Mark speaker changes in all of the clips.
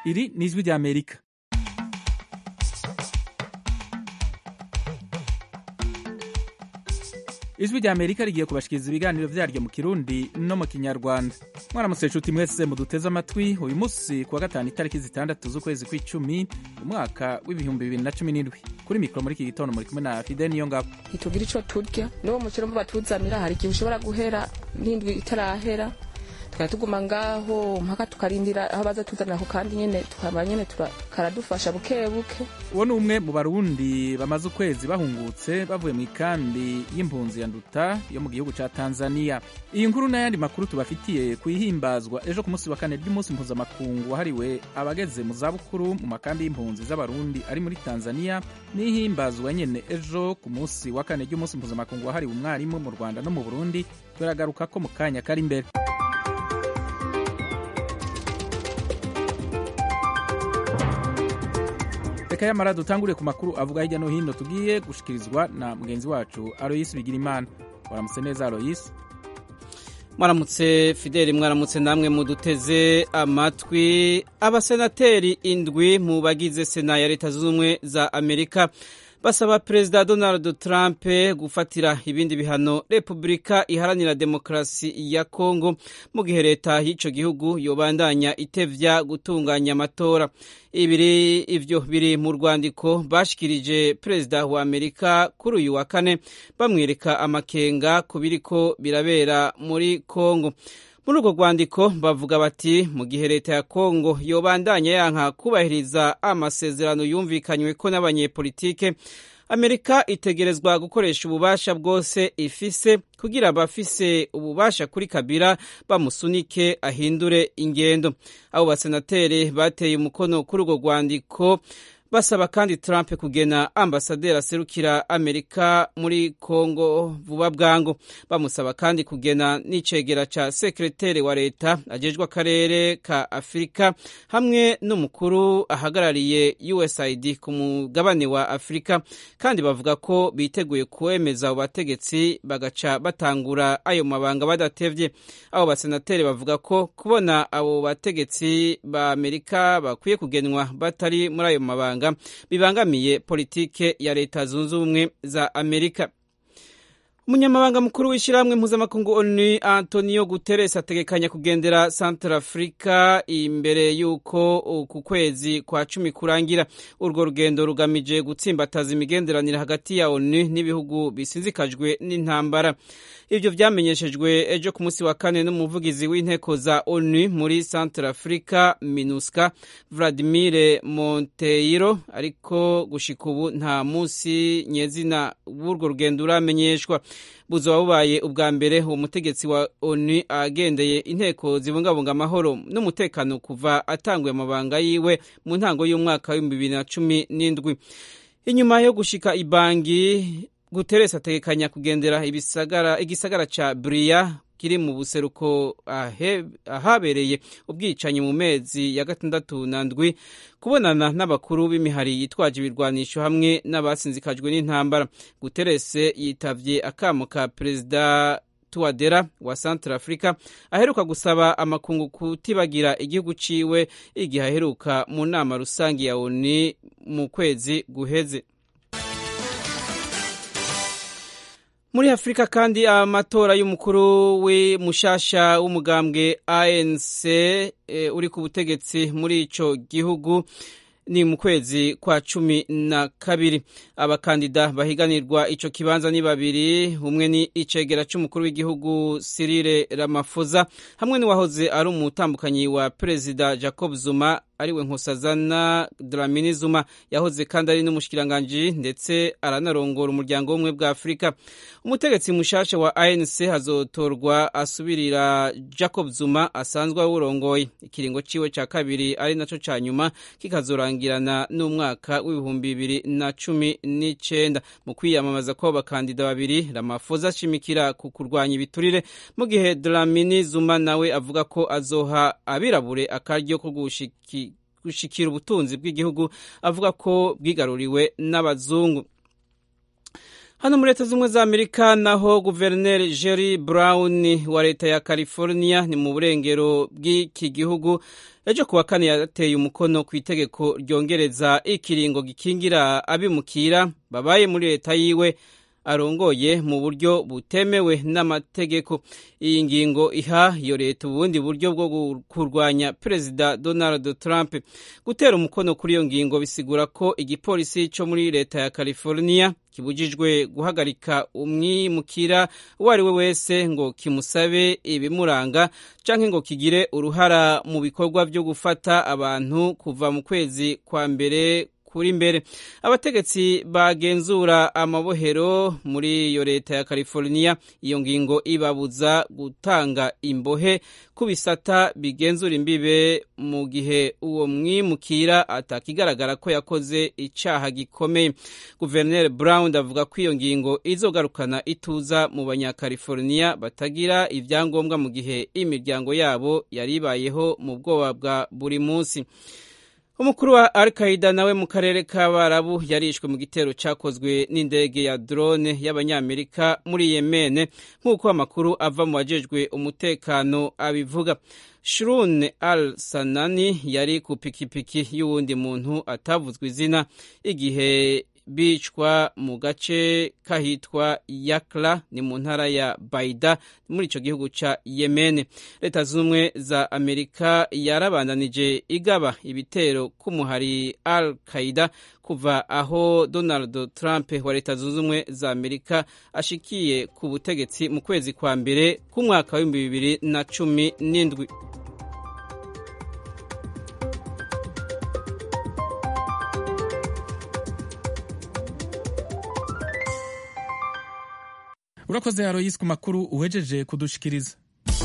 Speaker 1: iri ni ijwi rya amerika ijwi rya amerika rigiye kubashikiriza ibiganiro vyaryo mu kirundi no mu kinyarwanda mwaramutse nshuti mwese muduteze amatwi uyu munsi kuwa gatanu itariki zitandatu z'ukwezi kw'icumi umwaka w'ibihumbi bibiri na cumi n'indwi kuri mikoro muri iki gitondo muri kumwe na fide niyo ngabo
Speaker 2: ntitugira ico turya n'uwo mukiro mbo batuzanira hari igihe ushobora guhera n'indwi itarahera tukaba tuguma ngaho mpaka tukarindira aho baza tuzanira ako kandi nyene tukaba nyene karadufasha buke buke
Speaker 1: uwo ni umwe mu barundi bamaze ukwezi bahungutse bavuye mu ikambi y'impunzi ya nduta yo mu gihugu ca tanzania iyi nkuru n'ayandi makuru tubafitiye kuyihimbazwa ejo ku munsi wa kane ry'umunsi mpuzamakungu wahariwe abageze mu zabukuru mu makambi y'impunzi z'abarundi ari muri tanzania n'ihimbazwa nyene ejo ku munsi wa kane ry'umunsi mpuzamakungu wahariwe umwarimu mu rwanda no mu burundi turagaruka ko mu kanya kari imbere reka yamara dutangure ku makuru avuga hirya no hino tugiye gushikirizwa na mugenzi wacu aroyisi bigirimana waramutse neza aroyisi
Speaker 3: mwaramutse fideli mwaramutse namwe muduteze amatwi abasenateri indwi mu bagize sena ya leta zunze ubumwe za amerika basaba perezida donald trump gufatira ibindi bihano repubulika iharanira demokarasi ya kongo mu gihe leta y'icyo gihugu yobandanya itevya gutunganya amatora ibiri ivyo biri mu rwandiko bashikirije perezida wa amerika kuri uyu wa kane bamwereka amakenga ku biriko birabera muri kongo muri urwo rwandiko bavuga bati mu gihe leta ya kongo yobandanya yanka kubahiriza amasezerano yumvikanywe ko n'abanyepolitike amerika itegerezwa gukoresha ububasha bwose ifise kugira abafise ububasha kuri kabira bamusunike ahindure ingendo abo basenateri bateye umukono kuri urwo rwandiko basaba kandi Trump kugena ambasaderi aserukira Amerika muri Kongo vuba bwango bamusaba kandi kugena n'icegera ca sekreteri wa leta ajejwe akarere ka Afurika hamwe n'umukuru ahagarariye USAID ku mugabane wa Afurika kandi bavuga ko biteguye kwemeza abo bategetsi bagaca batangura ayo mabanga badatevye abo basenateri bavuga ko kubona abo bategetsi ba Amerika bakwiye kugenwa batari muri ayo mabanga bibangamiye politike ya leta zunze ubumwe za amerika umunyamabanga mukuru w'ishyirahamwe mpuzamakungu onu antonio guterres ategekanya kugendera central africa imbere y'uko ku kwezi kwa cumi kurangira urwo rugendo rugamije gutsimbataza imigenderanire hagati ya onu n'ibihugu bisinzikajwe n'intambara ibyo vyamenyeshejwe ejo ku munsi wa kane n'umuvugizi w'inteko za onu muri central africa minusca vladimir monteiro ariko gushika ubu nta munsi nyezina w'urwo rugendo uramenyeshwa buzoba bubaye ubwa mbere uwo mutegetsi wa onu agendeye inteko zibungabunga amahoro n'umutekano kuva atanguye amabanga yiwe mu ntango y'umwaka w'ibihumbi bibiri na cumi n'indwi inyuma yo gushika ibangi guteresi ategekanya kugendera ibisagara igisagara ca buriya kiri mu buseruko ahabereye ubwicanyi mu mezi ya gatandatu na ndwi kubonana n'abakuru b'imihari yitwaje ibirwanisho hamwe n'abasinzikajwe n'intambara guterese yitavye akamo ka perezida tuwadera wa central africa aheruka gusaba amakungu kutibagira igihugu ciwe igihe aheruka mu nama rusange ya oni mu kwezi guheze muri afurika kandi amatora y'umukuru w'umushasha w'umugambwe anc e, uri ku butegetsi muri ico gihugu ni mu kwezi kwa cumi na kabiri abakandida bahiganirwa ico kibanza ni babiri umwe ni icegera c'umukuru w'igihugu Cyril Ramaphosa hamwe n'uwahoze ari umutambukanyi wa perezida Jacob Zuma ariwe Nkosazana Dlamini Zuma yahoze kandi ari n'umushikiranganji ndetse aranarongora umuryango w'ubumwe bwa Afurika umutegetsi mushasha wa ANC hazotorwa asubirira Jacob Zuma asanzwe awurongoye ikiringo ciwe ca kabiri ari naco ca nyuma kikazorangirana n'umwaka w'ibihumbi bibiri na cumi n'icenda mu kwiyamamaza kw'abo bakandida babiri Ramaphosa ashimikira ku kurwanya ibiturire mu gihe Dlamini Zuma nawe avuga ko azoha abirabure akaryo ko gushiki gushikira ubutunzi bw'igihugu avuga ko bwigaruriwe n'abazungu hano muri leta z'ubumwe za amerika naho guverineri jerry brown wa leta ya california ni mu burengero bw'iki gihugu ejo kuwa kane yateye umukono ku itegeko ryongereza ikiringo gikingira abimukira babaye muri leta yiwe arongoye mu buryo butemewe n'amategeko iyi ngingo iha iyo leta ubundi buryo bwo kurwanya perezida donald trump gutera umukono kuri iyo ngingo bisigura ko igipolisi cyo muri leta ya california kibujijwe guhagarika umwimukira uwo ari we wese ngo kimusabe ibimuranga canke ngo kigire uruhara mu bikorwa byo gufata abantu kuva mu kwezi kwa mbere kuri mbere abategetsi bagenzura amabohero muri iyo leta ya california iyo ngingo ibabuza gutanga imbohe ku bisata bigenzura imbibe mu gihe uwo mwimukira atakigaragara ko yakoze icaha gikomeye guverineri brown avuga ko iyo ngingo izogarukana ituza mu banyacalifornia batagira ibyangombwa mu gihe imiryango yabo yari ibayeho mu bwoba bwa buri munsi umukuru wa al qaida nawe mu karere k'abarabu yarishwe mu gitero cyakozwe n'indege ya drone y'abanyamerika muri yemene nk'uko amakuru ava mu bajejwe umutekano abivuga shirun al sanani yari ku pikipiki y'uwundi muntu atavuzwe izina igihe bicwa mu gace kahitwa yakla ni mu ntara ya baida muri icyo gihugu cya yemen leta z'ubumwe za amerika yarabandanije igaba ibitero k'umuhari al qaida kuva aho donald trump wa leta zunze ubumwe za amerika ashikiye ku butegetsi mu kwezi kwa mbere k'umwaka w'ibihumbi bibiri na cumi n'indwi
Speaker 1: urakoze aroyisi ku makuru uwejeje kudushikiriza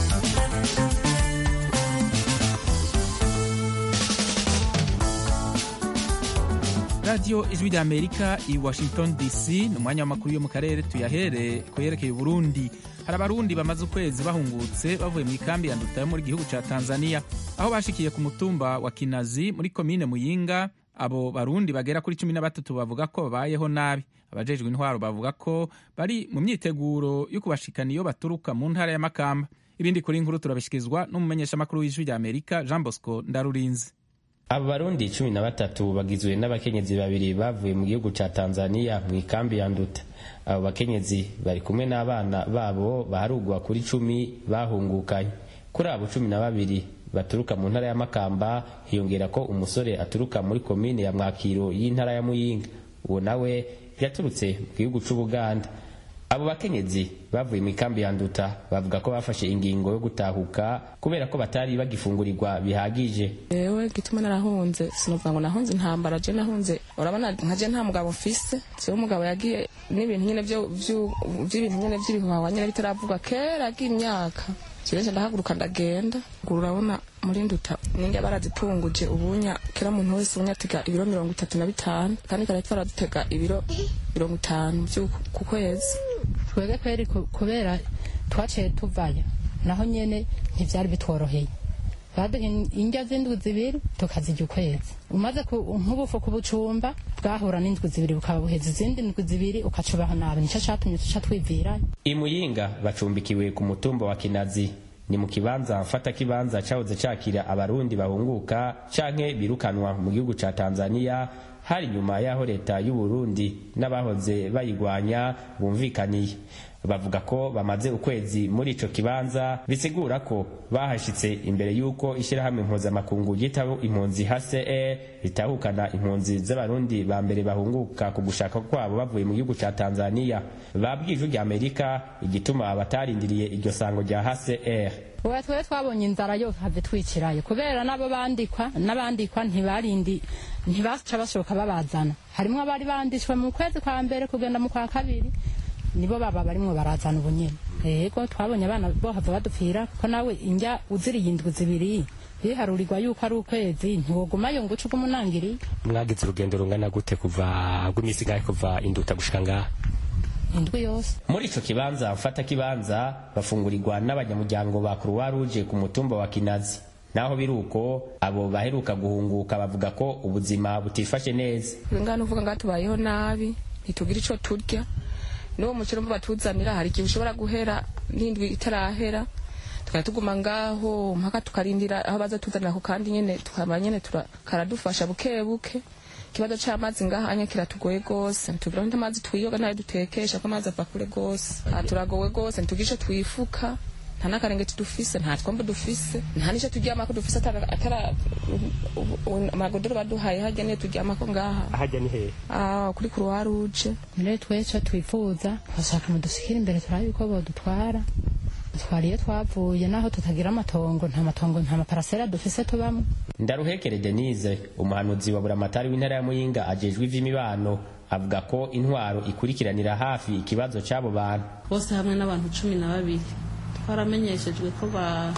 Speaker 1: radiyo ijwi rya amerika i washington dc ni umwanya w'amakuru yo mu karere tuyahere ku yerekeye uburundi hari abarundi bamaze ukwezi bahungutse bavuye mu ikambi ya nduta yo muri gihugu cya tanzania aho bashikiye ku mutumba wa kinazi muri komine muyinga abo barundi bagera kuri cumi na batatu bavuga ko babayeho nabi abajejwe intwaro bavuga ko bari mu myiteguro yo kubashikana iyo baturuka mu ntara ya makamba ibindi kuri nkuru turabishikirizwa n'umumenyeshamakuru w'ijwi rya amerika jean bosco ndarurinzi
Speaker 4: abo barundi cumi na batatu bagizwe n'abakenyezi babiri bavuye mu gihugu ca tanzania mu ikambi ya nduta abo bakenyezi bari kumwe n'abana babo baharugwa kuri cumi bahungukanye kuri abo cumi na babiri baturuka mu ntara ya makamba hiyongera ko umusore aturuka muri komine ya mwakiro y'intara ya muyinga uwo nawe yaturutse mu gihugu c'ubuganda abo bakenyezi bavuye mu ikambi ya nduta bavuga ko bafashe ingingo yo gutahuka kubera ko batari bagifungurirwa bihagije
Speaker 2: yewe gituma narahunze sinovuga ngo nahunze intambara je nahunze urabona nkaje nta mugabo mfise siwe umugabo yagiye n'ibintu nyene vy'ibintu nyene vy'ibihuhawa nyene bitaravugwa kera agiye imyaka jeje ndahaguruka ndagenda urabona muri nduta ninge barazipunguje ubunya kera muntu wese ubunya atega ibiro mirongo itatu na bitanu kandi kare twaradutega ibiro mirongo itanu ku kwezi
Speaker 5: twebwe kweri kubera twaciye tuvayo naho nyene ntivyari bitworoheye baduha indya z'indwi zibiri tukazirya ukwezi umaze nk'ubufu ku bucumba bwahura n'indwi zibiri bukaba buheza izindi ndwi zibiri ukacubaho nabi nico catumye tuca twivirayo
Speaker 4: imuyinga bacumbikiwe ku mutumba wa kinazi ni mu kibanza mfata kibanza cahoze cakira abarundi bahunguka canke birukanwa mu gihugu ca tanzania hari nyuma y'aho leta y'u Burundi n'abahoze bayigwanya bumvikaniye bavuga ko bamaze ukwezi muri ico kibanza bisigura ko bahashitse imbere y'uko ishyirahamwe mpuzamakungu ryitaho impunzi HCR ritahukana impunzi z'abarundi ba mbere bahunguka ku gushaka kwabo bavuye mu gihugu ca Tanzania babwije rya Amerika igituma batarindiriye iryo sango rya HCR
Speaker 5: ubu twe twabonye inzara yo have twicirayo kubera nabo bandikwa n'abandikwa ntibarindi ntibaca bashoka babazana harimwo abari bandishwe mu kwezi kwa mbere kugenda mu kwa kabiri nibo baba barimwo barazana ubunyene yego twabonye abana bohava badupfira ko nawe indya uziriye indwi zibiri biharurirwa yuko ari ukwezi ntiwogumayo ngo uce ugumunangiriye
Speaker 6: mwagize urugendo rungana gute kuva rw'imisi ngahe kuva induta gushika ngaha
Speaker 5: indwi yose
Speaker 4: muri ico kibanza mfata kibanza bafungurirwa n'abanyamuryango ba Croix Rouge ku mutumba wa Kinazi naho biruko abo baheruka guhunguka bavuga ko ubuzima butifashe neza
Speaker 2: ngana uvuga ngo tubayeho nabi ntitugira ico turya n'uwo mukino batuzanira hari igihe ushobora guhera n'indwi itarahera tukaba tuguma ngaho mpaka tukarindira aho baza tuzanira ako kandi nyene tukaba nyene karadufasha buke buke ikibazo c'amazi ngahanya kiratugoye gose ntitugira nta amazi twiyoga ntayo dutekesha ko amazi ava kure gose turagowe gose ntitugishe twifuka nta n'akarengeti dufise nta twombo dufise nta n'ico turyamako dufise atara amagodoro baduhaye harya niyo turyamako ngaha
Speaker 6: harya ni hehe
Speaker 2: ah kuri kuruwa ruje
Speaker 5: mbere tweco twifuza bashaka mudushikira imbere turabe yuko bodutwara twari iyo twavuye naho tutagira amatongo nta matongo nta maparasera dufise tubamwe
Speaker 4: ndaruhekere denise umuhanuzi wa buramatari w'intara ya muyinga ajejwe ivy'imibano avuga ko intwaro ikurikiranira hafi ikibazo c'abo bantu
Speaker 7: bose hamwe n'abantu cumi na babiri twaramenyeshejwe ko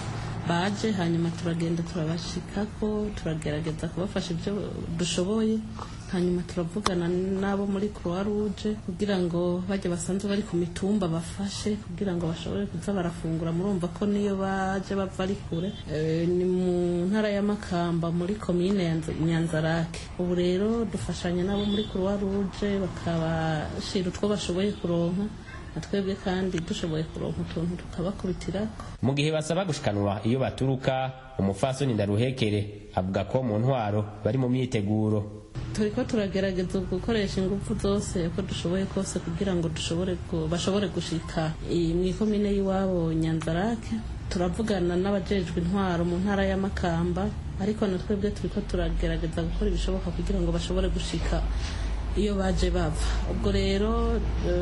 Speaker 7: baje hanyuma turagenda turabashikako turagerageza kubafasha ibyo dushoboye hanyuma turavugana n'abo muri croix rouge kugira ngo bajye basanzwe bari ku mitumba bafashe kugira ngo bashobore kuza barafungura murumva ko niyo baje bava ari kure ni mu ntara ya makamba muri komine ya nyanzarake ubu rero dufashanya n'abo muri croix rouge bakabashira utwo bashoboye kuronka natwebwe kandi dushoboye kuronka utuntu tukabakubitira
Speaker 4: mu gihe basaba gushikanwa iyo baturuka umufasoni ndaruhekere avuga ko mu ntwaro bari mu myiteguro
Speaker 7: turiko turagerageza gukoresha ingufu zose uko dushoboye kose kugira ngo dushobore bashobore gushika mu ikomine y'iwabo nyanzarake turavugana n'abajejwe intwaro mu ntara ya makamba ariko na twebwe turiko turagerageza gukora ibishoboka kugira ngo bashobore gushika iyo baje bava ubwo rero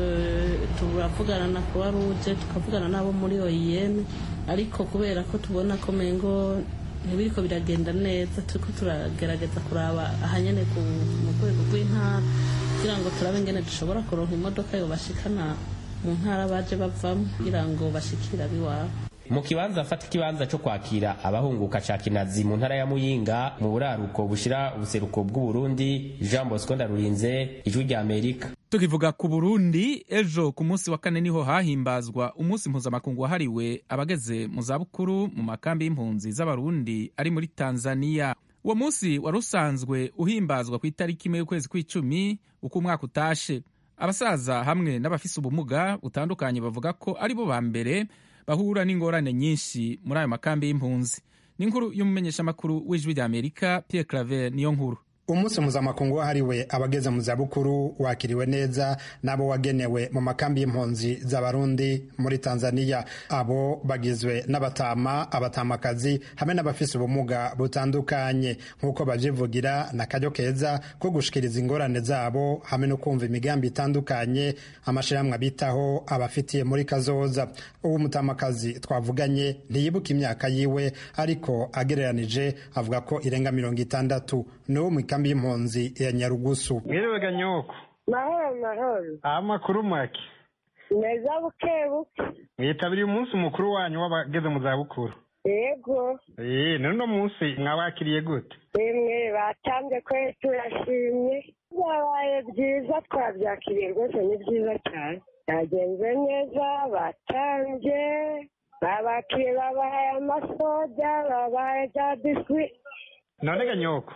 Speaker 7: turavugana na croix rouge tukavugana n'abo muri oim ariko kubera ko tubona ko mengo ntibiriko biragenda neza turiko turagerageza kuraba ahanyene mu rwego rw'intara kugira ngo turabe ingene dushobora kuronka imodoka yobashikana mu ntara baje bavamo kugira ngo bashikire abiwabo
Speaker 4: mu kibanza afata ikibanza cyo kwakira abahunguka ca kinazi mu ntara ya muyinga mu buraruko bushira ubuseruko bw'uburundi jean bosco ndarurinze ijwi rya amerika
Speaker 1: tukivuga ku burundi ejo ku munsi wa kane niho hahimbazwa umunsi mpuzamakungu wahariwe abageze mu zabukuru mu makambi y'impunzi z'abarundi ari muri tanzania uwo munsi wari usanzwe uhimbazwa ku itariki imwe y'ukwezi kw'icumi uko umwaka utashe abasaza hamwe n'abafise ubumuga butandukanye bavuga ko ari bo ba mbere bahura n'ingorane nyinshi muri ayo makambi y'impunzi ni inkuru y'umumenyeshamakuru w'ijwi rya amerika pierre claver niyo nkuru
Speaker 8: umunsi mpuzamakungu wahariwe abageze mu zabukuru wakiriwe neza n'abo wagenewe mu makambi y'impunzi z'abarundi muri tanzania abo bagizwe n'abatama abatamakazi hamwe n'abafise ubumuga butandukanye nk'uko bavyivugira na karyo keza ko gushikiriza ingorane zabo hamwe no kumva imigambi itandukanye amashirahamwe abitaho abafitiye muri kazoza uwo mutamakazi twavuganye ntiyibuka imyaka yiwe ariko agereranije avuga ko irenga mirongo itandatu n'uwo mu ikambi y'impunzi ya nyarugusu
Speaker 9: mwiriwe ganyoko
Speaker 10: mahoro mahoro
Speaker 9: amakuru make
Speaker 10: meza buke buke
Speaker 9: mwitabiriye umunsi mukuru wanyu w'abageze mu zabukuru
Speaker 10: yego
Speaker 9: ee none uno munsi mwawakiriye gute
Speaker 10: rimwe batambye ko turashimye byabaye byiza twabyakiriye rwose ni byiza cyane byagenze neza batambye babakiriye babahaye amasoda babahaye za biswi
Speaker 9: none ganyoko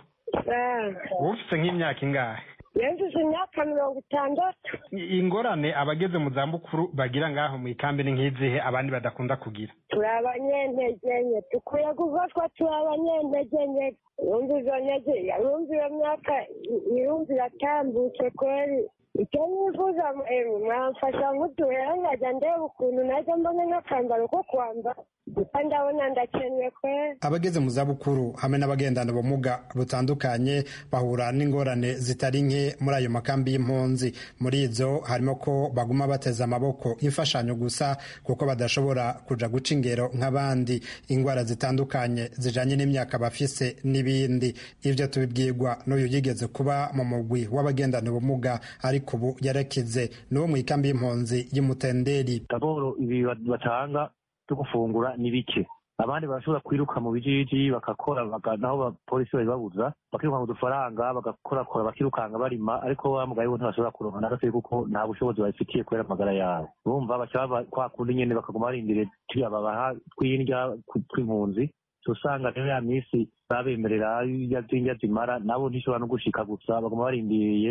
Speaker 9: ufite nk'imyaka ingahe
Speaker 10: yujuje imyaka mirongo itandatu
Speaker 9: ingorane abageze mu zabukuru bagira ngaho mu ikambi ni nk'izihe abandi badakunda kugira
Speaker 10: turi abanyentege nke dukwiye gufatwa turi abanyentege nke yumva izo ntege yumva iyo myaka yumva iratambutse kweri icyo nifuza mwamfasha nk'uduhera nkajya ndeba ukuntu najya mbona nk'akambaro ko kwambara gusa ndabona ndakennye kweri
Speaker 8: abageze mu zabukuru hamwe n'abagendana ubumuga butandukanye bahura n'ingorane zitari nke muri ayo makambi y'impunzi muri izo harimo ko baguma bateze amaboko imfashanyo gusa kuko badashobora kuja guca ingero nk'abandi ingwara zitandukanye zijanye n'imyaka bafise n'ibindi ivyo tubibwirwa n'uyu yigeze kuba mu mugwi w'abagendana ubumuga ariko ubu yarakize n'uwo mu ikambi y'impunzi y'umutenderi
Speaker 11: daboro ibi batanga byo gufungura ni bike abandi barashobora kwiruka mu bijiji bagakora naho abapolisi babibabuza bakiruka mu dufaranga bagakorakora bakirukanga barima ariko wa mugaye bo ntibashobora kuronka na gatoyi kuko nta bushobozi babifitiye kubera amagara yabo urumva baca kwa kundi nyene bakaguma barindire turiya babaha tw'indya tw'impunzi usanga rero ya minsi babemerera ya zindya zimara nabo ntishobora no gushika gusa baguma barindiriye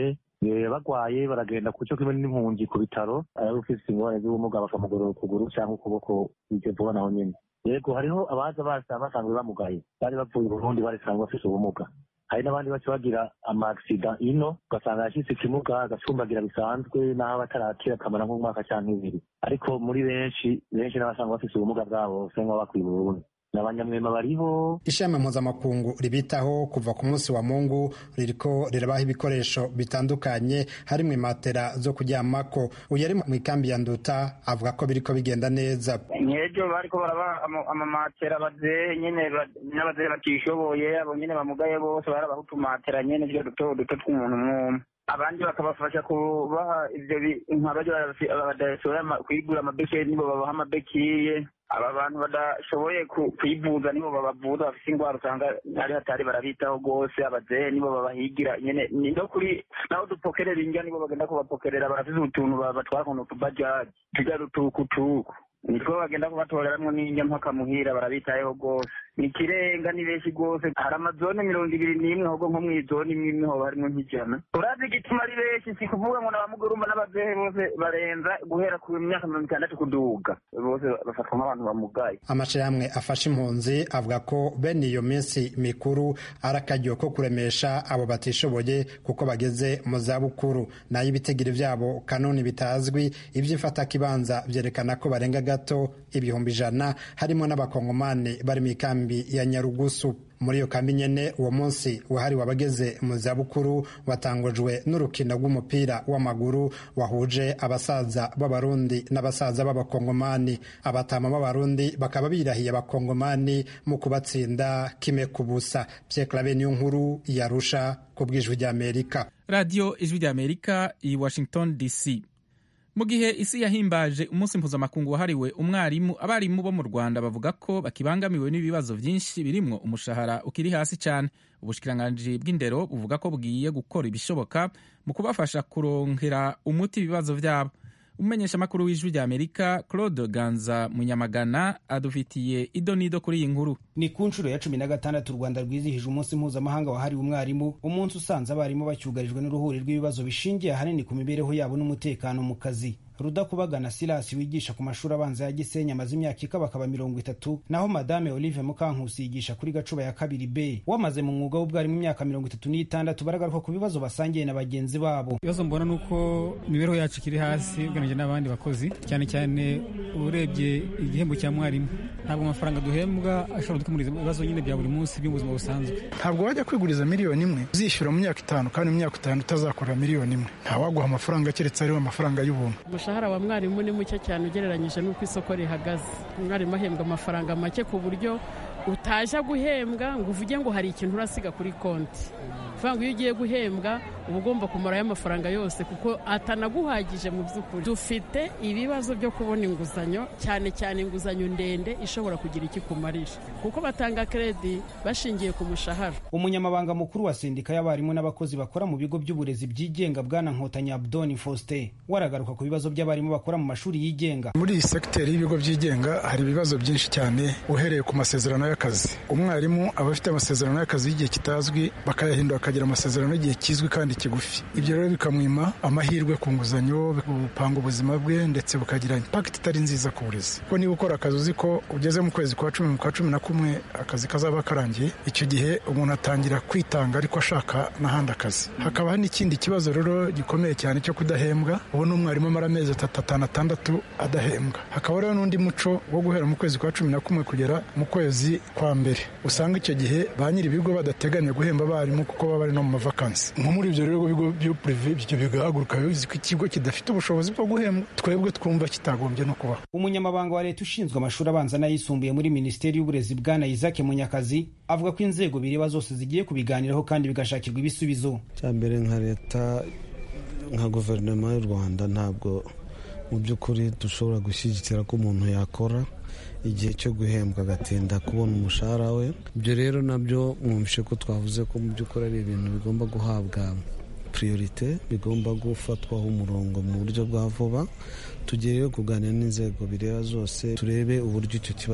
Speaker 11: bagwaye baragenda ku cyo kimwe n'impunzi ku bitaro ari ufite ingorane z'ubumuga bakamugorora ukuguru cyangwa ukuboko bije vuba naho nyine yego hariho abaza basa basanzwe bamugaye bari bavuye Burundi barisanzwe bafite ubumuga hari n'abandi baca bagira amagisida ino ugasanga yashyitse ikimuga agacumbagira bisanzwe n'aho batarakira akamara nk'umwaka cyangwa ibiri ariko muri benshi benshi n'abasanga bafite ubumuga bwabo basa nk'aho bakwiye Burundi abanyamwema bariho
Speaker 8: ishami mpuzamakungu ribitaho kuva ku munsi wa mungu ririko rirabaha ibikoresho bitandukanye harimwo imatera zo kuryamako uyu ari mu ikambi ya nduta avuga ko biriko bigenda neza
Speaker 12: nkejo bariko barabaha amamatera abazehe nyene n'abazehe batishoboye abo nyene bamugaye bose barabaha utumatera nyene tujya duto duto tw'umuntu mwumwe abandi bakabafasha kubaha ivyo nkabaja badashoboye kwigura amabeki nibo babaha amabekiye aba bantu badashoboye kwivuza nibo babavuza bafite indwara usanga ari hatari barabitaho rwose abazehe nibo babahigira nyene no kuri naho dupokerera indya nibo bagenda kubapokerera barafise utuntu batwara kuntu tubajaji tujya dutukutuku nitwo bagenda kubatoreramwo n'indya mpaka muhira barabitayeho rwose ni ikirenga ni benshi rwose hari amazone mirongo ibiri n'imwe ahubwo nko mw'izone imwe imwe hoba harimwo nk'ijana urazi igituma ari benshi si kuvuga ngo n'abamugurumba n'abazehe bose barenza guhera ku myaka mirongo itandatu kuduga bose bafatwa nk'abantu bamugaye
Speaker 8: amashirahamwe afasha impunzi avuga ko bene iyo minsi mikuru ari akaryo ko kuremesha abo batishoboye kuko bageze mu zabukuru nayo ibitegiro vyabo kanoni bitazwi ivy'imfatakibanza vyerekana ko barenga gato ibihumbi ijana harimo n'abakongomani bari mu ikambi ya nyarugusu muri iyo kambi nyene uwo munsi wahariwe abageze mu zabukuru watangujwe n'urukino rw'umupira w'amaguru wahuje abasaza b'abarundi n'abasaza b'abakongomani abatama b'abarundi bakaba birahiye abakongomani mu kubatsinda kime ku busa vyeclave niyo nkuru yarusha ku bw'ijwi ry'amerika
Speaker 1: radiyo ijwi ry'amerika i washington dc mu gihe isi yahimbaje umunsi mpuzamakungu wahariwe umwarimu abarimu bo mu rwanda bavuga ko bakibangamiwe n'ibibazo byinshi birimwo umushahara ukiri hasi cyane ubushikiranganji bw'indero buvuga ko bugiye gukora ibishoboka mu kubafasha kurongera umuti ibibazo byabo umumenyeshamakuru w'ijwi rya amerika claude ganza munyamagana adufitiye ido n'ido kuri iyi nkuru
Speaker 13: ni ku nshuro ya cumi na gatandatu u rwanda rwizihije umunsi mpuzamahanga wahariwe umwarimu umunsi usanze abarimu bacyugarijwe n'uruhuri rw'ibibazo bishingiye ahanini ku mibereho yabo n'umutekano mu kazi rudakubagana silasi wigisha ku mashuri abanza ya gisenyi amaze imyaka ikabakaba mirongo itatu naho madame olive mukankusi yigisha kuri gacuba ya kabiri b wamaze mu mwuga w'ubwarimu imyaka mirongo itatu n'itandatu baragaruka ku bibazo basangiye na bagenzi babo
Speaker 14: ibibazo mbona ni uko imibereho yacu ikiri hasi ugereranyije n'abandi bakozi cyane cyane urebye igihembo cya mwarimu ntabwo amafaranga duhembwa ashobora gukemura ibibazo nyine bya buri munsi by'ubuzima busanzwe
Speaker 15: ntabwo wajya kwiguriza miliyoni imwe uzishyura mu myaka itanu kandi mu myaka itanu utazakorera miliyoni imwe ntawaguha amafaranga keretse ariho amafaranga y'ubuntu
Speaker 16: umushahara wa mwarimu ni muke cyane ugereranyije n'uko isoko rihagaze umwarimu ahembwa amafaranga make ku buryo utajya guhembwa ngo uvuge ngo hari ikintu urasiga kuri konti uvuga ngo iyo ugiye guhembwa uba ugomba kumarayo amafaranga yose kuko atanaguhagije mu by'ukuri dufite ibibazo byo kubona inguzanyo cyane cyane inguzanyo ndende ishobora kugira icyo ikumarira kuko batanga kredi bashingiye ku mushahara
Speaker 13: umunyamabanga mukuru wa sendika y'abarimu n'abakozi bakora mu bigo by'uburezi byigenga bwana nkotanyi abdoni faustin waragaruka ku bibazo by'abarimu bakora mu mashuri yigenga
Speaker 15: muri iyi segiteri y'ibigo byigenga hari ibibazo byinshi cyane uhereye ku masezerano y'akazi umwarimu aba afite amasezerano y'akazi y'igihe kitazwi bakayahindura akagira amasezerano y'igihe kizwi kandi kigufi ibyo rero bikamwima amahirwe ku nguzanyo bupanga ubuzima bwe ndetse bukagira impakiti itari nziza ku burezi kuko niba ukora akazi uzi ko ugeze mu kwezi kwa cumi mu kwa cumi na kumwe akazi kazaba karangiye icyo gihe umuntu atangira kwitanga ariko ashaka n'ahandi akazi hakaba n'ikindi kibazo rero gikomeye cyane cyo kudahembwa ubu ni umwarimu amara amezi atatu atanu atandatu adahembwa hakaba rero n'undi muco wo guhera mu kwezi kwa cumi na kumwe kugera mu kwezi kwa mbere usanga icyo gihe ba nyiri ibigo badateganya guhemba abarimu kuko baba bari no mu mavakansi nko muri ibyo rero bigo byo purive ibyo bigahaguruka bizi ko ikigo kidafite ubushobozi bwo guhembwa twebwe twumva kitagombye no kubaho
Speaker 13: umunyamabanga wa leta ushinzwe amashuri abanza n'ayisumbuye muri minisiteri y'uburezi bwana isaac munyakazi avuga ko inzego bireba zose zigiye kubiganiraho kandi bigashakirwa ibisubizo
Speaker 17: cya mbere nka leta nka guverinoma y'u rwanda ntabwo mu by'ukuri dushobora gushyigikira ko umuntu yakora igihe cyo guhembwa agatinda kubona umushahara we ibyo rero nabyo mwumvishe ko twavuze ko mu by'ukuri ari ibintu bigomba guhabwa priorite bigomba gufatwaho umurongo mu buryo bwa vuba tugiye rero kuganira n'inzego bireba zose turebe uburyo icyo kibazo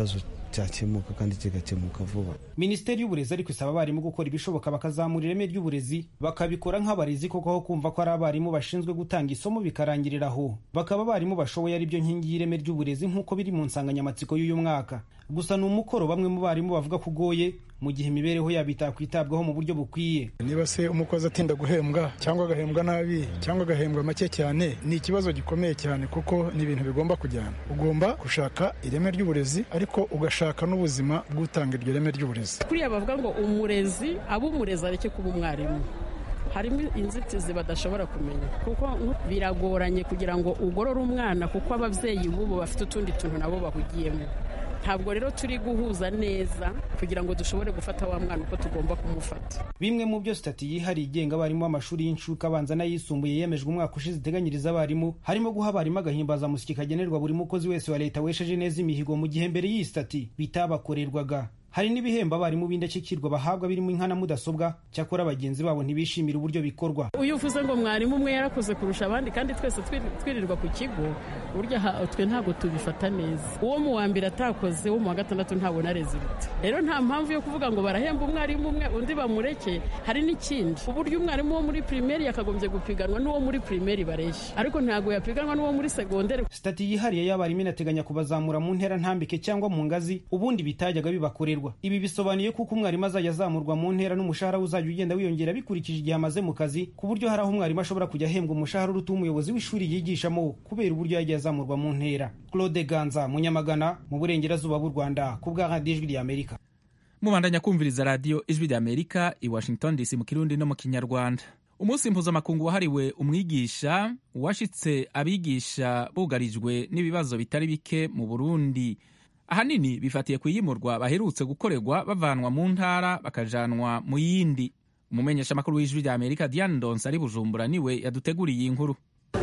Speaker 17: cyakemuka kandi kigakemuka vuba
Speaker 13: minisiteri y'uburezi ariko isaba abarimu gukora ibishoboka bakazamura ireme ry'uburezi bakabikora nk'abarezi koko aho kumva ko ari abarimu bashinzwe gutanga isomo bikarangirira aho bakaba abarimu bashoboye ari byo nkingi y'ireme ry'uburezi nk'uko biri mu nsanganyamatsiko y'uyu mwaka gusa ni umukoro bamwe mu barimu bavuga ko ugoye mu gihe imibereho yabo itakwitabwaho mu buryo bukwiye
Speaker 15: niba se umukozi atinda guhembwa cyangwa agahembwa nabi cyangwa agahembwa make cyane ni ikibazo gikomeye cyane kuko ni ibintu bigomba kujyana ugomba gushaka ireme ry'uburezi ariko ugashaka n'ubuzima bw'utanga iryo reme ry'uburezi
Speaker 16: kuriya bavuga ngo umurezi aba umurezi areke kuba umwarimu harimo inzitizi badashobora kumenya kuko biragoranye kugira ngo ugorore umwana kuko ababyeyi b'ubu bafite utundi tuntu nabo bahugiyemo ntabwo rero turi guhuza neza kugira ngo dushobore gufata wa mwana uko tugomba kumufata
Speaker 13: bimwe mu byo sitati yihariye igenga abarimu b'amashuri y'incuke abanza n'ayisumbuye yemejwe umwaka ushize iteganyiriza abarimu harimo guha abarimu agahimbazamusyi kagenerwa buri mukozi wese wa leta wesheje neza imihigo mu gihe mbere y'iyi sitati bitabakorerwaga hari n'ibihembo abarimu b'indashyikirwa bahabwa birimo inka na mudasobwa cyakora bagenzi babo ntibishimira uburyo bikorwa
Speaker 16: uyu uvuze ngo mwarimu umwe yarakoze kurusha abandi kandi twese twirirwa ku kigo burya twe ntabwo tubifata neza uwo mu wa mbere atakoze uwo mu wa gatandatu ntabona rezilita rero nta mpamvu yo kuvuga ngo barahemba umwarimu umwe undi bamureke hari n'ikindi uburyo umwarimu wo muri pirimeri yakagombye gupiganwa n'uwo muri pirimeri bareshya ariko ntabwo yapiganwa n'uwo muri segonderi
Speaker 13: sitati yihariye y'abarimu inateganya kubazamura mu ntera ntambike cyangwa mu ngazi ubundi bitajyaga bibakorerwa ibi bisobanuye kuko umwarimu azajya azamurwa mu ntera n'umushahara we uzajya ugenda wiyongera bikurikije igihe amaze mu kazi ku buryo hari aho umwarimu ashobora kujya ahembwa umushahara uruta umuyobozi w'ishuri yigishamo kubera uburyo yagiye azamurwa mu ntera claude ganza munyamagana mu burengerazuba bw'u rwanda ku bwa radiyo ijwi ry'amerika
Speaker 1: mubandanya kumviriza radiyo ijwi ry'amerika i washington dc mu kirundi no mu kinyarwanda umunsi mpuzamakungu wahariwe umwigisha washitse abigisha bugarijwe n'ibibazo bitari bike mu burundi ahanini bifatiye ku iyimurwa baherutse gukorerwa bavanwa mu ntara bakajanwa mu yindi umumenyeshamakuru w'ijwi rya amerika diane donse ari bujumbura niwe yaduteguriye iyi nkuru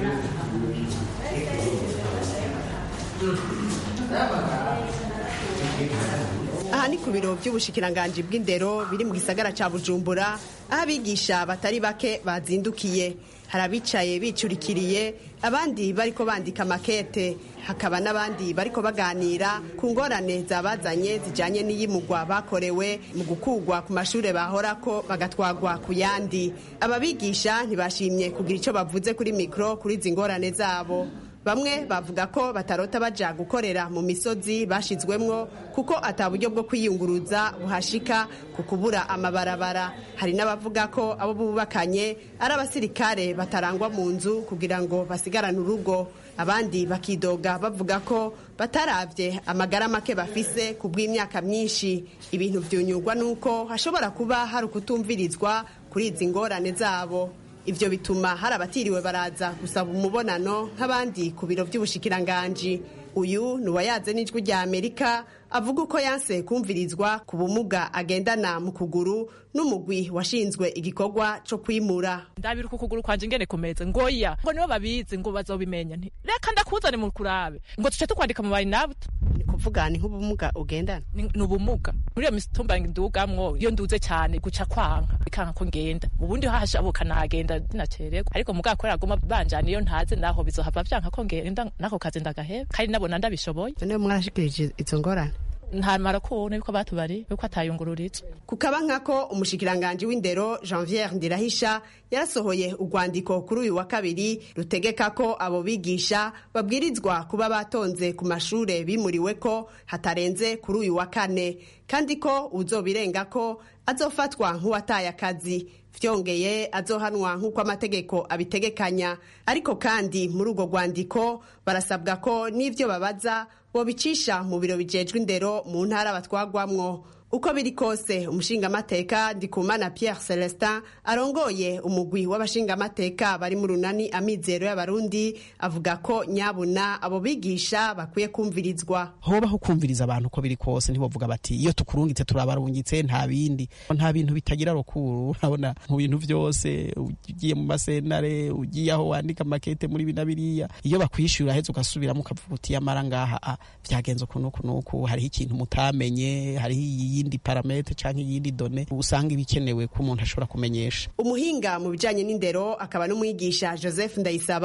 Speaker 18: aha ni ku biro by'ubushikiranganji bw'indero biri mu gisagara cya bujumbura aho abigisha batari bake bazindukiye hari abicaye bicurikiriye abandi bariko bandika makete hakaba n'abandi bariko baganira ku ngorane zabazanye zijanye n'iyimugwa bakorewe mu gukugwa ku mashure bahorako bagatwagwa ku yandi aba bigisha ntibashimye kugira icyo bavuze kuri mikoro kuri izi ngorane zabo bamwe bavuga ko batarota baja gukorera mu misozi bashizwemwo kuko ata buryo bwo kwiyunguruza buhashika ku kubura amabarabara hari n'abavuga ko abo bubakanye ari abasirikare batarangwa mu nzu kugira ngo basigarane urugo abandi bakidoga bavuga ko bataravye amagara make bafise ku bw'imyaka myinshi ibintu vyunyurwa n'uko hashobora kuba hari ukutumvirizwa kuri izi ngorane zabo ivyo bituma hari abatiriwe baraza gusaba umubonano nk'abandi ku biro by'ubushikiranganji uyu ni uwayaze n'ijwi rya amerika avuga uko yanse kumvirizwa ku bumuga agendana mu kuguru n'umugwi washinzwe igikorwa co kwimura
Speaker 19: ndabira uko ukuguru kwanje ingene kumeze ngoya ngo nibo babizi ngo bazobimenya nti reka ndakuzane mu kurabe ngo tuce tukwandika mu bayinabuto
Speaker 18: ni kuvuga ni nk'ubumuga ugendana
Speaker 19: ni ubumuga muri iyo mitumba ndugamwo iyo nduze cyane guca kwanka bikanka ko ngenda ubundi hashabuka nagenda dinacererwa ariko mugabo kubera aguma banjana iyo ntaze naho bizohava vyanka ko ngenda nako kazi ndagaheba kandi nabona ndabishoboye
Speaker 18: none mwarashikirije izo ngorane
Speaker 19: ntamara kubona yuko batubari yuko atayungururitse
Speaker 18: kukaba nkako umushikiranganji w'indero janviere ndirahisha yarasohoye urwandiko kuri uyu wa kabiri rutegeka ko abo bigisha babwirizwa kuba batonze ku mashure bimuriwe ko hatarenze kuri uyu wa kane kandi ko uzobirenga ko azofatwa nk'uwataye akazi vyongeye azohanwa nk'uko amategeko abitegekanya ariko kandi muri urwo rwandiko barasabwa ko n'ivyo babaza bobicisha mu biro bijejwe indero mu ntara batwagwamwo uko biri kose umushingamateka ndikumana pierre celestin arongoye umugwi w'abashingamateka bari mu runani amizero y'abarundi avuga ko nyabuna abo bigisha bakwiye kumvirizwa
Speaker 20: hobaho kumviriza abantu uko biri kose ntibovuga bati iyo tukurungitse turabarungitse nta bindi nta bintu bitagira rukuru urabona mu bintu byose ugiye mu masenare ugiye aho wandika makete muri bina biriya iyo bakwishyura heza ugasubiramo ukavuga uti yamara ngaha byagenze ukuntu uku n'uku hariho ikintu mutamenye hariho iyindi parametre cyangwa iyindi done usanga ibikenewe ko umuntu ashobora kumenyesha
Speaker 18: umuhinga mu bijanye n'indero akaba n'umwigisha joseph ndayisaba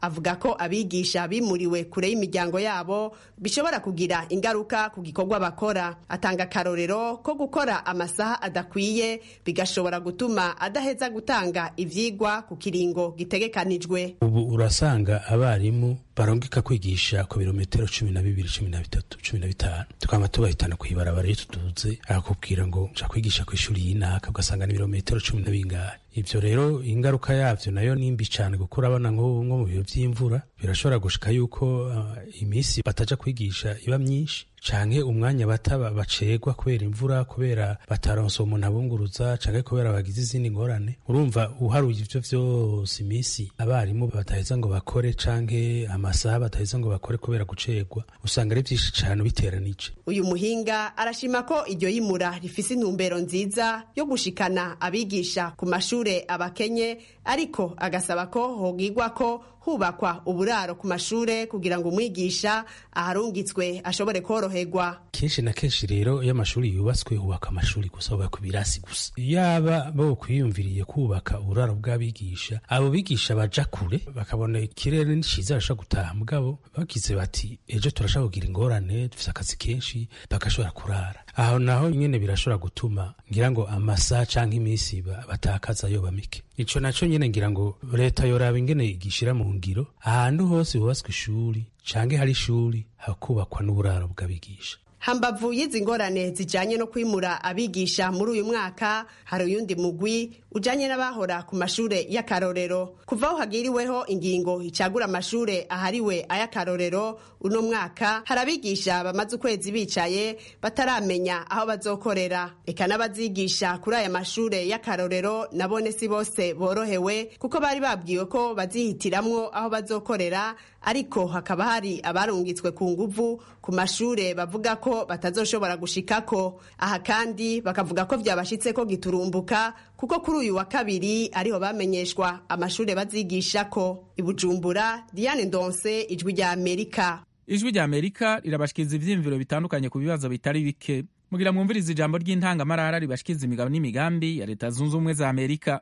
Speaker 18: avuga ko abigisha bimuriwe kure y'imiryango yabo bishobora kugira ingaruka ku gikorwa bakora atanga akarorero ko gukora amasaha adakwiye bigashobora gutuma adaheza gutanga ivyigwa ku kiringo gitegekanijwe
Speaker 21: ubu urasanga abarimu barongeka kwigisha ku birometero cumi na bibiri cumi na bitatu cumi na bitanu tukaba tubahitana kw'ibarabara iyo tuduze akakubwira ngo nja kwigisha ku ishuri y'inaka ugasanga ni ibirometero cumi na bingahe ivyo rero ingaruka yavyo nayo ni mbi cane kuko urabona nko nko mu bihe vy'imvura birashobora gushika yuko uh, iminsi bataja kwigisha iba myinshi canke umwanya bataba bacegwa kubera imvura kubera bataronse umuntu abunguruza canke kubera bagize izindi ngorane urumva uharuye ivyo vyose iminsi abarimu bataheza ngo bakore canke amasaha bataheza ngo bakore kubera gucegwa usanga ari vyinshi cane biteranije
Speaker 18: uyu muhinga arashima ko iryo yimura rifise intumbero nziza yo gushikana abigisha ku mashure abakenye ariko agasaba ko hogigwa ko hubakwa uburaro ku mashure kugira ngo umwigisha aharungitswe ashobore koroherwa
Speaker 21: kenshi na kenshi rero iyo amashuri yubatswe hubaka amashuri gusa hubaka ibirasi gusa yaba bo kwiyumviriye kubaka uburaro bw'abigisha abo bigisha baja kure bakabona ikirere ni ciza bashobora gutaha mugabo bagize bati ejo turashobora kugira ingorane dufise akazi kenshi bagashobora kurara aho naho nyene birashobora gutuma ngira ngo amasaha canke iminsi batakaza yoba mike ico naco nyene ngira ngo leta yoraba ingene igishira mu ngiro ahantu hose hubatswe ishuri canke hari ishuri hakubakwa n'uburaro bw'abigisha
Speaker 18: hambavu y'izi ngorane zijanye no kwimura abigisha muri uyu mwaka hari uyundi mugwi ujanye n'abahora ku mashure y'akarorero kuva aho hagiriweho ingingo icagura amashure ahariwe ay'akarorero uno mwaka hari abigisha bamaze ukwezi bicaye bataramenya aho bazokorera eka n'abazigisha kuri aya mashure y'akarorero nabone si bose borohewe kuko bari babwiwe ko bazihitiramwo aho bazokorera ariko hakaba hari abarungitswe ku nguvu ku mashure bavuga ko batazoshobora gushikako aha kandi bakavuga ko vyabashitse ko giturumbuka kuko kuri uyu wa kabiri ariho bamenyeshwa amashure bazigishako ibujumbura diane ndonse ijwi rya amerika
Speaker 1: ijwi rya amerika rirabashikiriza ivyiyumviro bitandukanye ku bibazo bitari bike mugira mwumviriza ijambo ry'intangamarara ribashikiriza imigabo n'imigambi ya leta zunze ubumwe za amerika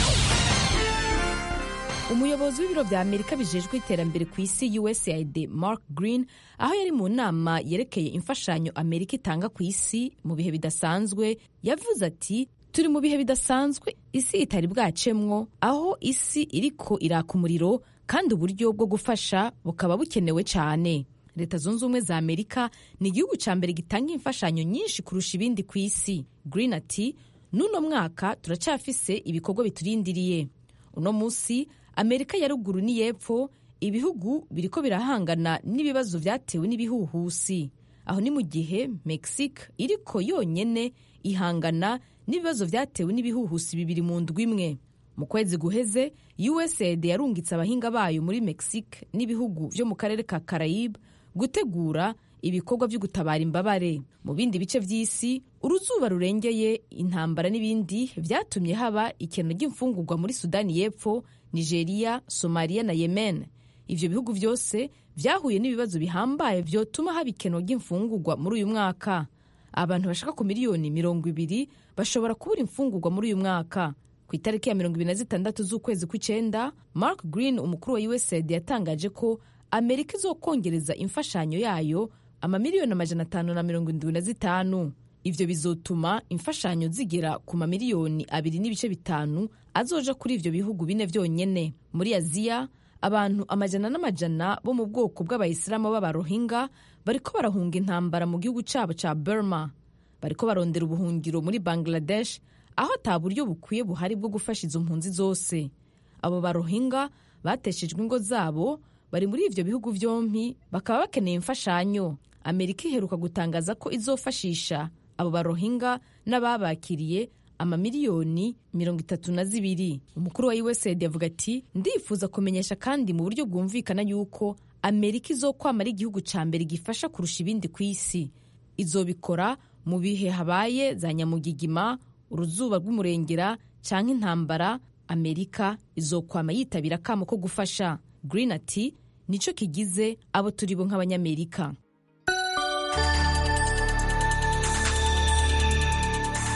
Speaker 22: umuyobozi w'ibiro vya amerika bijejwe iterambere ku isi usaid mark green aho yari mu nama yerekeye imfashanyo amerika itanga ku isi mu bihe bidasanzwe yavuze ati turi mu bihe bidasanzwe isi itari bwacemwo aho isi iriko iraka umuriro kandi uburyo bwo gufasha bukaba bukenewe cyane leta zunze ubumwe za amerika ni igihugu cya mbere gitanga imfashanyo nyinshi kurusha ibindi ku isi green ati n'uno mwaka turacyafise ibikorwa biturindiriye uno munsi amerika ya ruguru n'iyepfo ibihugu biriko birahangana n'ibibazo vyatewe n'ibihuhusi aho ni mu gihe mexique iriko yonyene ihangana n'ibibazo vyatewe n'ibihuhusi bibiri mu ndwi imwe mu kwezi guheze usaid yarungitse abahinga bayo muri mexique n'ibihugu vyo mu karere ka carayibe gutegura ibikorwa vyo gutabara imbabare mu bindi bice vy'isi uruzuba rurengeye intambara n'ibindi vyatumye haba ikeno ry'imfungurwa muri sudani y'epfo nigeria somaliya na yemen ivyo bihugu vyose vyahuye n'ibibazo bihambaye vyotuma haba ikeno ry'imfungurwa muri uyu mwaka abantu bashaka ku miliyoni mirongo ibiri bashobora kubura imfungurwa muri uyu mwaka ku itariki ya mirongo ibiri na zitandatu z'ukwezi kw'icenda mark green umukuru wa usaid yatangaje ko amerika izokongereza imfashanyo yayo amamiliyoni amajana atanu na mirongo indwi na zitanu ivyo bizotuma imfashanyo zigera ku mamiliyoni abiri n'ibice bitanu azoja kuri ivyo bihugu bine vyonyene muri aziya abantu amajana n'amajana bo mu bwoko bw'abayisilamu b'abarohinga bariko barahunga intambara mu gihugu cabo ca burma bariko barondera ubuhungiro muri bangladesh aho ata buryo bukwiye buhari bwo gufasha izo mpunzi zose abo barohinga bateshejwe ingo zabo bari muri ivyo bihugu vyompi bakaba bakeneye imfashanyo amerika iheruka gutangaza ko izofashisha abo barohinga n'ababakiriye amamiliyoni mirongo itatu na zibiri umukuru wa usaid yavuga ati ndifuza kumenyesha kandi mu buryo bwumvikana yuko amerika izokwama ari igihugu ca mbere gifasha kurusha ibindi ku isi izobikora mu bihe habaye za nyamugigima uruzuba rw'umurengera canke intambara amerika izokwama yitabira akamo ko gufasha green ati nico kigize abo turi bo nk'abanyamerika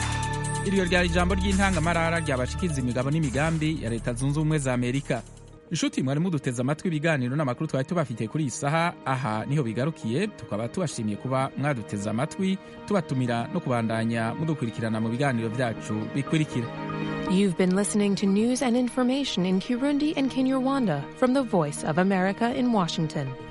Speaker 1: iryo ryari ijambo ry'intangamarara ryabashikiriza imigabo n'imigambi ya leta zunze ubumwe za amerika inshuti mwari muduteze amatwi ibiganiro n'amakuru twari tubafitiye kuri iyi saha aha niho bigarukiye tukaba tubashimiye kuba mwaduteze amatwi tubatumira no kubandanya mudukurikirana mu biganiro byacu bikurikira
Speaker 3: You've been listening to news and information in Kirundi and Kinyarwanda from the Voice of America in Washington.